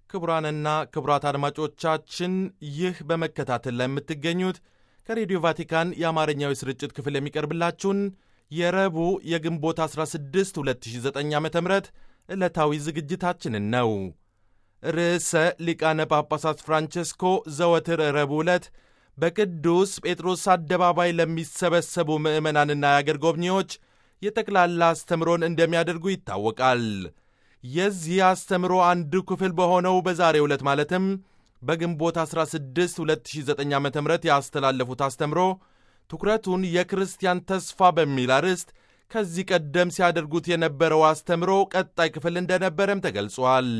ክቡራንና ክቡራት አድማጮቻችን ይህ በመከታተል ላይ የምትገኙት ከሬዲዮ ቫቲካን የአማርኛው ስርጭት ክፍል የሚቀርብላችሁን የረቡዕ የግንቦት 16 2009 ዓ ም ዕለታዊ ዝግጅታችንን ነው። ርዕሰ ሊቃነ ጳጳሳት ፍራንቸስኮ ዘወትር ረቡዕ ዕለት በቅዱስ ጴጥሮስ አደባባይ ለሚሰበሰቡ ምዕመናንና የአገር ጎብኚዎች የጠቅላላ አስተምሮን እንደሚያደርጉ ይታወቃል። የዚህ አስተምሮ አንዱ ክፍል በሆነው በዛሬው ዕለት ማለትም በግንቦት 16 2009 ዓ ም ያስተላለፉት አስተምሮ ትኩረቱን የክርስቲያን ተስፋ በሚል አርዕስት ከዚህ ቀደም ሲያደርጉት የነበረው አስተምሮ ቀጣይ ክፍል እንደነበረም ተገልጿል።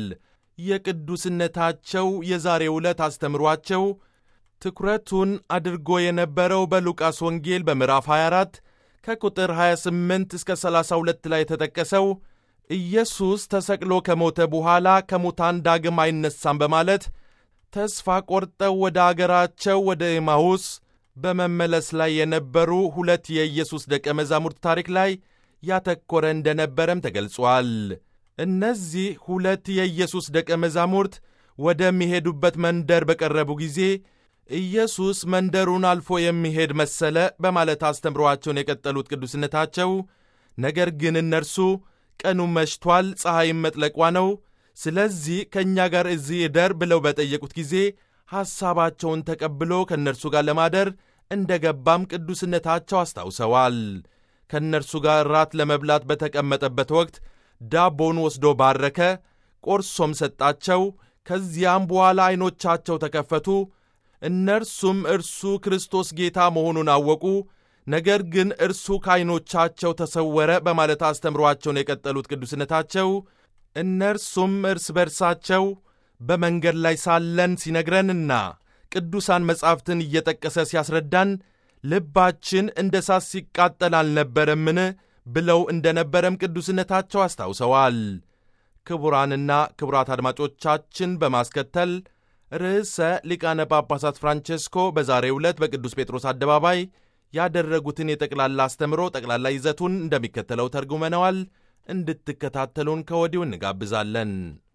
የቅዱስነታቸው የዛሬው ዕለት አስተምሯቸው ትኩረቱን አድርጎ የነበረው በሉቃስ ወንጌል በምዕራፍ 24 ከቁጥር 28 እስከ 32 ላይ የተጠቀሰው ኢየሱስ ተሰቅሎ ከሞተ በኋላ ከሙታን ዳግም አይነሳም በማለት ተስፋ ቆርጠው ወደ አገራቸው ወደ ኤማሁስ በመመለስ ላይ የነበሩ ሁለት የኢየሱስ ደቀ መዛሙርት ታሪክ ላይ ያተኮረ እንደነበረም ተገልጿል። እነዚህ ሁለት የኢየሱስ ደቀ መዛሙርት ወደሚሄዱበት መንደር በቀረቡ ጊዜ ኢየሱስ መንደሩን አልፎ የሚሄድ መሰለ በማለት አስተምሮአቸውን የቀጠሉት ቅዱስነታቸው፣ ነገር ግን እነርሱ ቀኑ መሽቷል፣ ፀሐይም መጥለቋ ነው፣ ስለዚህ ከእኛ ጋር እዚህ እደር ብለው በጠየቁት ጊዜ ሐሳባቸውን ተቀብሎ ከእነርሱ ጋር ለማደር እንደ ገባም ቅዱስነታቸው አስታውሰዋል። ከእነርሱ ጋር ራት ለመብላት በተቀመጠበት ወቅት ዳቦን ወስዶ ባረከ፣ ቆርሶም ሰጣቸው። ከዚያም በኋላ ዐይኖቻቸው ተከፈቱ። እነርሱም እርሱ ክርስቶስ ጌታ መሆኑን አወቁ። ነገር ግን እርሱ ከዐይኖቻቸው ተሰወረ በማለት አስተምሯቸውን የቀጠሉት ቅዱስነታቸው እነርሱም እርስ በርሳቸው በመንገድ ላይ ሳለን ሲነግረንና ቅዱሳን መጻሕፍትን እየጠቀሰ ሲያስረዳን ልባችን እንደ ሳት ሲቃጠል አልነበረምን ብለው እንደነበረም ቅዱስነታቸው አስታውሰዋል። ክቡራንና ክቡራት አድማጮቻችን በማስከተል ርዕሰ ሊቃነ ጳጳሳት ፍራንቼስኮ በዛሬው ዕለት በቅዱስ ጴጥሮስ አደባባይ ያደረጉትን የጠቅላላ አስተምሮ ጠቅላላ ይዘቱን እንደሚከተለው ተርጉመነዋል። እንድትከታተሉን ከወዲሁ እንጋብዛለን።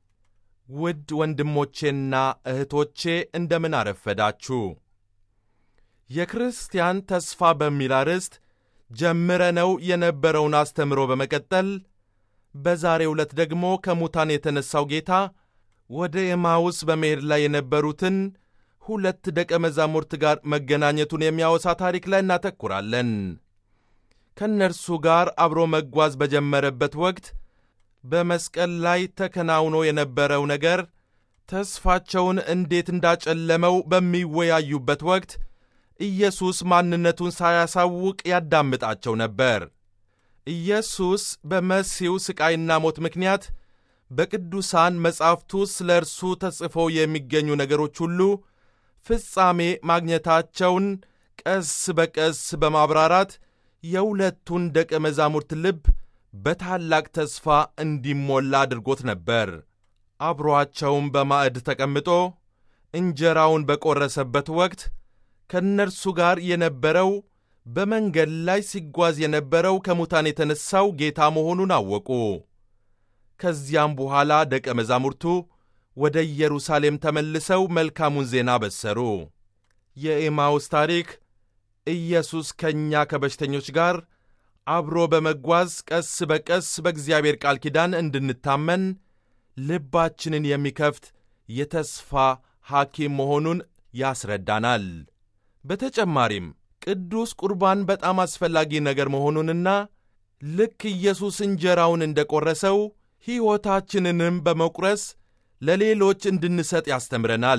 ውድ ወንድሞቼና እህቶቼ እንደምን አረፈዳችሁ። የክርስቲያን ተስፋ በሚል አርዕስት ጀምረነው የነበረውን አስተምሮ በመቀጠል በዛሬው ዕለት ደግሞ ከሙታን የተነሣው ጌታ ወደ ኤማውስ በመሄድ ላይ የነበሩትን ሁለት ደቀ መዛሙርት ጋር መገናኘቱን የሚያወሳ ታሪክ ላይ እናተኩራለን። ከእነርሱ ጋር አብሮ መጓዝ በጀመረበት ወቅት በመስቀል ላይ ተከናውኖ የነበረው ነገር ተስፋቸውን እንዴት እንዳጨለመው በሚወያዩበት ወቅት ኢየሱስ ማንነቱን ሳያሳውቅ ያዳምጣቸው ነበር። ኢየሱስ በመሲው ሥቃይና ሞት ምክንያት በቅዱሳን መጻሕፍቱ ስለ እርሱ ተጽፈው የሚገኙ ነገሮች ሁሉ ፍጻሜ ማግኘታቸውን ቀስ በቀስ በማብራራት የሁለቱን ደቀ መዛሙርት ልብ በታላቅ ተስፋ እንዲሞላ አድርጎት ነበር። አብሮአቸውም በማዕድ ተቀምጦ እንጀራውን በቈረሰበት ወቅት ከእነርሱ ጋር የነበረው በመንገድ ላይ ሲጓዝ የነበረው ከሙታን የተነሣው ጌታ መሆኑን አወቁ። ከዚያም በኋላ ደቀ መዛሙርቱ ወደ ኢየሩሳሌም ተመልሰው መልካሙን ዜና በሰሩ። የኤማውስ ታሪክ ኢየሱስ ከእኛ ከበሽተኞች ጋር አብሮ በመጓዝ ቀስ በቀስ በእግዚአብሔር ቃል ኪዳን እንድንታመን ልባችንን የሚከፍት የተስፋ ሐኪም መሆኑን ያስረዳናል። በተጨማሪም ቅዱስ ቁርባን በጣም አስፈላጊ ነገር መሆኑንና ልክ ኢየሱስ እንጀራውን እንደ ቈረሰው ሕይወታችንንም በመቁረስ ለሌሎች እንድንሰጥ ያስተምረናል።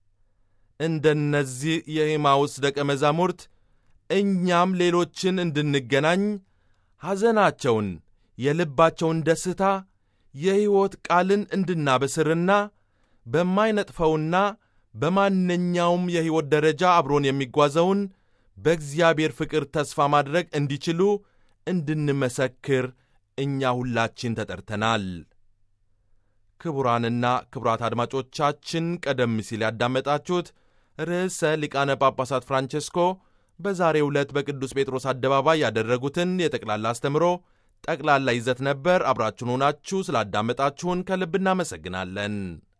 እንደነዚህ የኤማውስ ደቀ መዛሙርት እኛም ሌሎችን እንድንገናኝ ሐዘናቸውን፣ የልባቸውን ደስታ፣ የሕይወት ቃልን እንድናበስርና በማይነጥፈውና በማንኛውም የሕይወት ደረጃ አብሮን የሚጓዘውን በእግዚአብሔር ፍቅር ተስፋ ማድረግ እንዲችሉ እንድንመሰክር እኛ ሁላችን ተጠርተናል። ክቡራንና ክቡራት አድማጮቻችን ቀደም ሲል ያዳመጣችሁት ርዕሰ ሊቃነ ጳጳሳት ፍራንቼስኮ በዛሬው ዕለት በቅዱስ ጴጥሮስ አደባባይ ያደረጉትን የጠቅላላ አስተምሮ ጠቅላላ ይዘት ነበር። አብራችሁን ሆናችሁ ስላዳመጣችሁን ከልብ እናመሰግናለን።